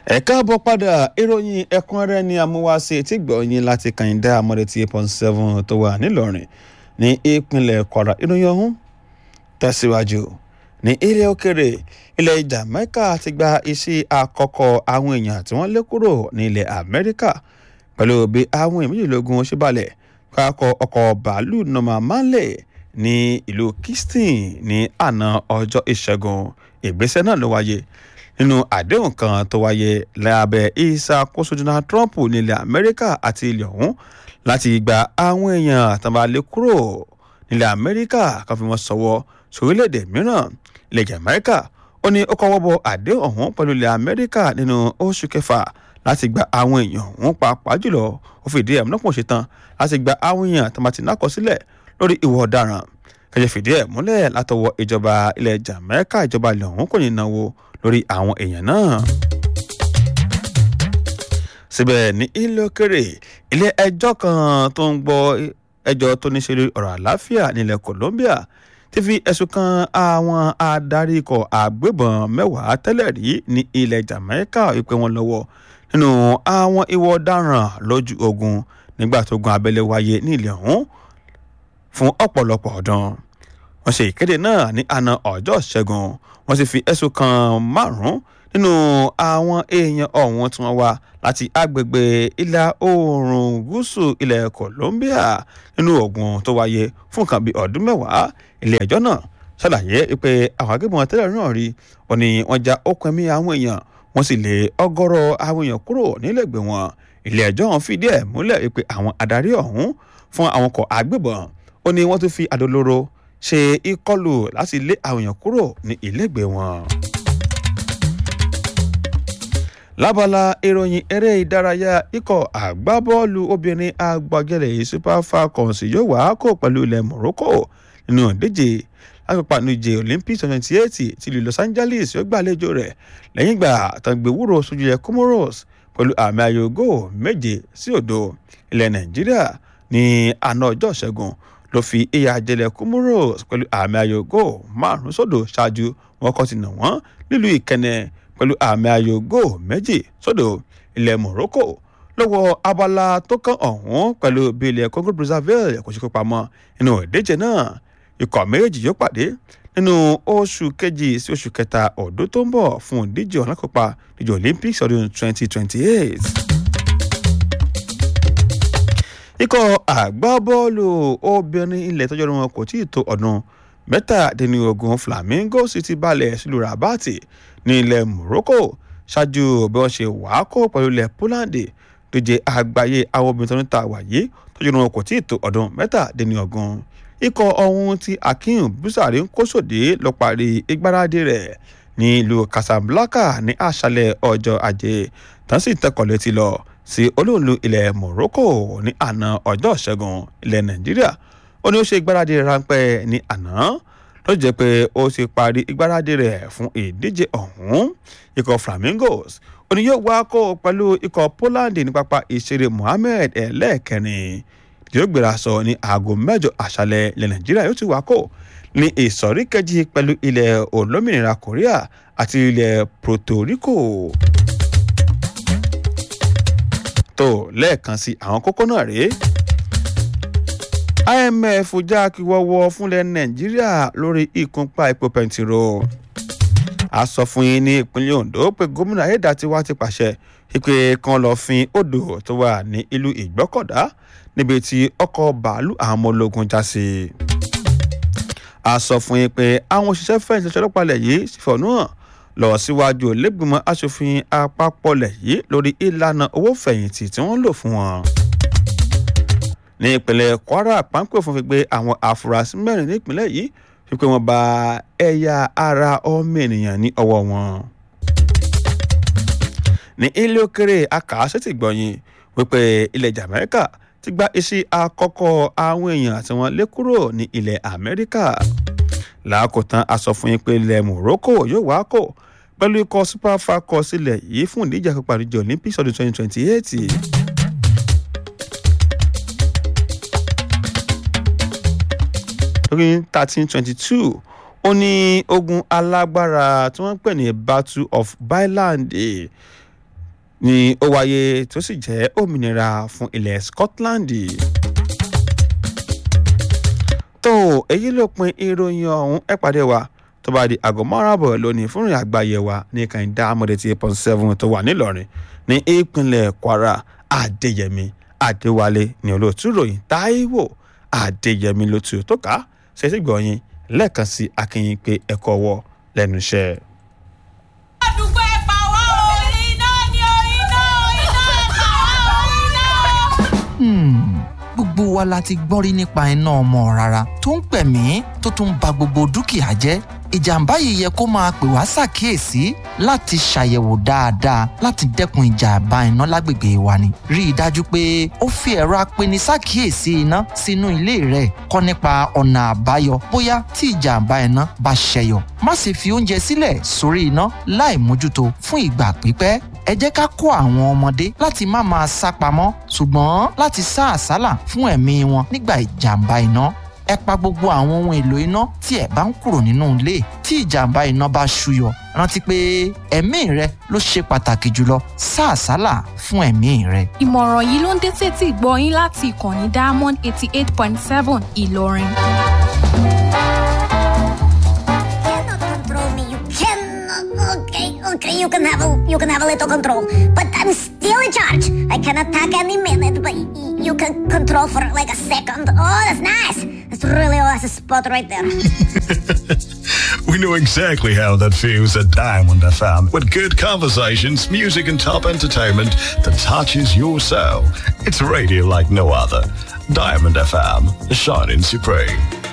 ẹ káàbọ̀ padà ìròyìn ẹ̀kúnrẹ́rẹ́ ní amúwáṣe tí gbọ̀nyìn láti kàyíndá amọ̀rẹ́ tí eight point seven tó wà nílọrin ní ìpínlẹ̀ kwara ìròyìn ọ̀hún tẹ̀síwájú ní ilẹ̀ òkèrè ilẹ̀ jamaica ti gba iṣẹ́ àkọ́kọ́ àwọn èèyàn tí wọ́n lé kúrò ní ilẹ̀ amẹ́ríkà pẹ̀lú bí àwọn èèyàn méjìlélógún ṣe balẹ̀ kákọ ọkọ̀ bàálù norman manley ní ìlú kingston ní àná ọjọ́ ìṣẹ́gun ìgbésẹ̀ náà ló wáyé nínú àdéhùn kan tó wáyé lábẹ́ ìṣàkóso donald trump nílẹ̀ amẹ́ríkà àti ilẹ̀ ọ̀hún láti gba àwọn èèyàn àtàbálẹ̀ kúrò nílẹ̀ amẹ́ríkà kan fi wọ́n sọ̀wọ́ sórílẹ̀-èdè mìíràn ilẹ̀ jamaica ó ní ó kọ́wọ́ bọ àdéhùn ọ̀hún pẹ̀lú ilẹ̀ amẹ́ríkà nínú oṣù kẹfà láti gba àwọn èèyàn ọ̀hún pàápàá jùlọ ó fìdí ẹ̀ múlọ́pọ̀ ṣetán láti gba àwọn èèyàn tàbátì náà kọ sílẹ̀ lórí ìwà ọ̀daràn kẹjẹ fìdí ẹ̀ múlẹ̀ látọwọ́ ìjọba ilẹ̀ jamaica ìjọba ilẹ̀ ọ̀hún kò ní náwó lórí àwọn èèyàn náà. síbẹ̀ ní ilé òkèrè ilé ẹjọ́ kan tó ń gbọ́ ẹjọ́ tó ní ṣe lórí ọ̀rọ̀ àlàáfíà nílẹ̀ colombia ti fi ẹ̀sùn kan àwọn adarí ikọ̀ àgbébọn mẹ́wàá tẹ́lẹ̀ rí ní ilẹ̀ jamaica wípé wọ́n lọ́wọ́ nínú àwọn ìwọ ọ̀daràn lójú ogun nígbà tó gun abẹ́lé wáyé ní ilẹ̀ ọ̀hún fún ọ̀pọ̀lọpọ̀ ọdún wọ́n ṣe ìkéde náà ní àná ọjọ́ ṣẹ́gun wọ́n sì fi ẹ̀sùn kan márùn-ún nínú àwọn èèyàn ọ̀hún tí wọ́n wá láti agbègbè ìlà oòrùn gúúsù ilẹ̀ colombia nínú ogun tó wáyé fún nǹkan bíi ọdún mẹ́wàá ilé ẹjọ́ náà ṣàlàyé pé àwọn agbébọn tẹ́lẹ̀ náà rí wọn ni wọ́n já okùn ẹ̀mí àwọn èèyàn wọ́n sì lé ọgọ́rọ̀ àwọn èèyàn kúrò nílẹ̀gbẹ̀ wọn ilé ẹjọ́ ọ̀hún fìdí ẹ̀ múlẹ̀ pé àwọn adarí ọ̀hún fún àwọn ọkọ̀ agbébọn ó ní wọ́n tún fi àdólóró ṣe ìkọlù láti lé àwọn èèyàn kúrò ní ìlẹ́gbẹ̀ẹ́ wọn. lábala ìròyìn eré ìdárayá ikọ̀ àgbábọ́ọ̀lù obìnrin agbágẹ́lẹ̀ super falcons yóò wá kó pẹ̀lú ilẹ̀ morocco nínú ìdíje lápapàánújẹ olympics twenty eight ti ìlú los angeles yóò gbàlejò rẹ̀ lẹ́yìn ìgbà tàgbéwúrò sójú ilẹ̀ comoros pẹ̀lú àmì ayò góò méje sí òdo ilẹ̀ nàìjíríà ní àná ọjọ́ ìṣẹ́gun ló fi ìyà jẹlẹ̀ comoros pẹ̀lú àmì ayò góò márùn sódò ṣáájú wọn kọ́ ti nà wọ́n nílùú ìkẹnẹ pẹ̀lú àmì ayò góò méjì sódò ilẹ̀ morocco lọ́wọ́ abala tó kàn ọ̀hún pẹ̀lú bí ilẹ̀ congo brazzaville kò ṣe kó pamọ́ nínú ìdíje náà ikọ̀ méjì yóò pàdé nínú oṣù kejì sí oṣù kẹta ọdún tó ń bọ̀ fún ìdíje ọ̀làkópa ìdíje olympics ọdún twenty twenty eight ikọ̀ àgbábọ́ọ̀lù obìnrin ilẹ̀ tọ́jú ọdún wọn kò tí ì tó ọdún mẹ́tàdínlógún flamingo sì ti balẹ̀ sílùú rabati ní ilẹ̀ morocco ṣáájú bí wọ́n ṣe wàá kó pẹ̀lú ilẹ̀ poland tó jẹ́ àgbáyé àwọn obìnrin tó ń ta wàyé tọ́jú ọdún wọn kò tí ì tó ọdún mẹ́tàdínlógún ikọ̀ ọ̀hún tí akin busari ń kó sòdé lọ parí ìgbáradì rẹ̀ ní ìlú casablanca ní àṣálẹ̀ ọjọ́ ajé tán sì tẹkọ̀ létí lọ sí olóòlù ilẹ̀ morocco ní àná ọjọ́ ìṣẹ́gun ilẹ̀ nàìjíríà ó ní ó ṣe ìgbáradì ráńpẹ́ ní àná ló jẹ́ pé ó ti parí ìgbáradì rẹ̀ fún ìdíje ọ̀hún ikọ̀ flamingos ó ní yóò wá kó pẹ̀lú ikọ̀ poland ní pápá ìṣeré mohammed ẹlẹ́ẹ̀kẹrin yóò gbéra sọ ní aago mẹ́jọ àṣálẹ̀ ilẹ̀ nàìjíríà yóò ti wá kó ní ìsọ̀rí kejì pẹ̀lú ilẹ̀ olómìnira korea àti ilẹ̀ puerto rico tó lẹ́ẹ̀kan sí àwọn kókó náà rèé imf já kíwọ́wọ́ fúnlẹ̀ nàìjíríà lórí ìkúnpá epo pẹntiró a sọ fún yín ní ìpínlẹ̀ ondo pé gómìnà ayédàtiwa ti pàṣẹ pé kan lọ́ọ́ fin odò tó wà ní ìlú ìgbọ́kọ̀dá níbi tí ọkọ̀ bàálù àwọn ọmọ ológun já sí. a sọ fún yín pé àwọn òṣìṣẹ́ fẹ̀yìntì ọlọ́pàá lẹ̀ yìí sì fọ̀nù hàn lọ síwájú lẹ́gbìmọ̀ asòfin àpapọ̀ lẹ̀ yìí lórí ìlànà owó fẹ̀yìntì tí wọ́n lò fún wọn. ní ìpínlẹ̀ kwara páńpẹ́ òfin fi gbé àwọn àfúrásì mẹ́rin ní ìpínlẹ̀ yìí fi pé wọ́n bá ẹ̀yà ara ọmọ ènìyàn ní ọwọ́ wọn. ní ilé òkèrè akàásẹ́tì gbọ̀nyìn wípé ilẹ̀ jamaica ti gba iṣẹ́ àkọ́kọ́ àwọn èèyàn tí wọ́n lé kúrò ní ilẹ̀ amẹ́ríkà làákòtán a sọ fún yín pé ilẹ̀ morocco yóò wá kó pẹ̀lú ikọ̀ super falcons sílẹ̀ yìí fún ìdíje àkópa àdìjọ olympics ọdún twenty twenty eight. lórí thirteen twenty two ó ní ogun alágbára tí wọ́n ń pè ní battle of byland ni ó wáyé tó sì jẹ́ òmìnira fún ilẹ̀ Scotland. tó èyí ló pin ìròyìn ọ̀hún ẹ pàdé wa tó bá di aago márùn-ún lónìí fún ìrìn àgbáyé wa ní kàńdá amọ̀dé eight point seven tó wà nílọrin ní ìpínlẹ̀ Kwara Adéyẹmí Adéwálé ní olóòtú ròyìn Táíwò Adéyẹmí ló tu tó ká ṣèṣì gbọ̀nyìn lẹ́ẹ̀kan sí akínyìn pé ẹ̀kọ́ wọ lẹ́nu iṣẹ́. àdúgbò ẹ̀ pa wá o iná ni o iná iná ẹ̀ pa wá o iná. gbogbo wa la ti gbọ́n rí nípa iná ọmọ rárá tó ń pẹ̀mí tó tún ba gbogbo dúkìá jẹ́ ìjàmbá yìí yẹ kó máa pè wá ṣàkíyèsí láti ṣàyẹ̀wò dáadáa láti dẹ́kun ìjàmbá iná lágbègbè wa ni. rí i dájú pé ó fi ẹ̀rọ apeni ṣàkíyèsí iná sínú ilé rẹ̀ kọ́ nípa ọ̀nà àbáyọ bóyá tí ìjàmbá iná bá ṣẹyọ. má sì fi oúnjẹ sílẹ̀ sórí iná láì mójútó fún ìgbà pípẹ́ ẹ jẹ́ ká kó àwọn ọmọdé láti má máa sá pamọ́ ṣùgbọ́n láti sá àsálà fún ẹ̀mí wọn nígbà ìjàmbá iná ẹ pa gbogbo àwọn ohun èlò iná tí ẹ bá ń kúrò nínú ilé tí ìjàmbá iná bá ṣúyọ rántí pé ẹ̀mí rẹ ló ṣe pàtàkì jùlọ sá àsálà fún ẹ̀mí rẹ. ìmọ̀ràn yìí ló ń dé tètè gbọ́ yín láti ìkànnì diamond eighty eight point seven ìlọrin. cannot control me. You cannot. Okay, okay. You can have a you can have a little control, but I'm still in charge. I can attack any minute, but y- you can control for like a second. Oh, that's nice. That's really oh, that's a spot right there. We know exactly how that feels at Diamond FM with good conversations, music, and top entertainment that touches your soul. It's radio like no other. Diamond FM, shining supreme.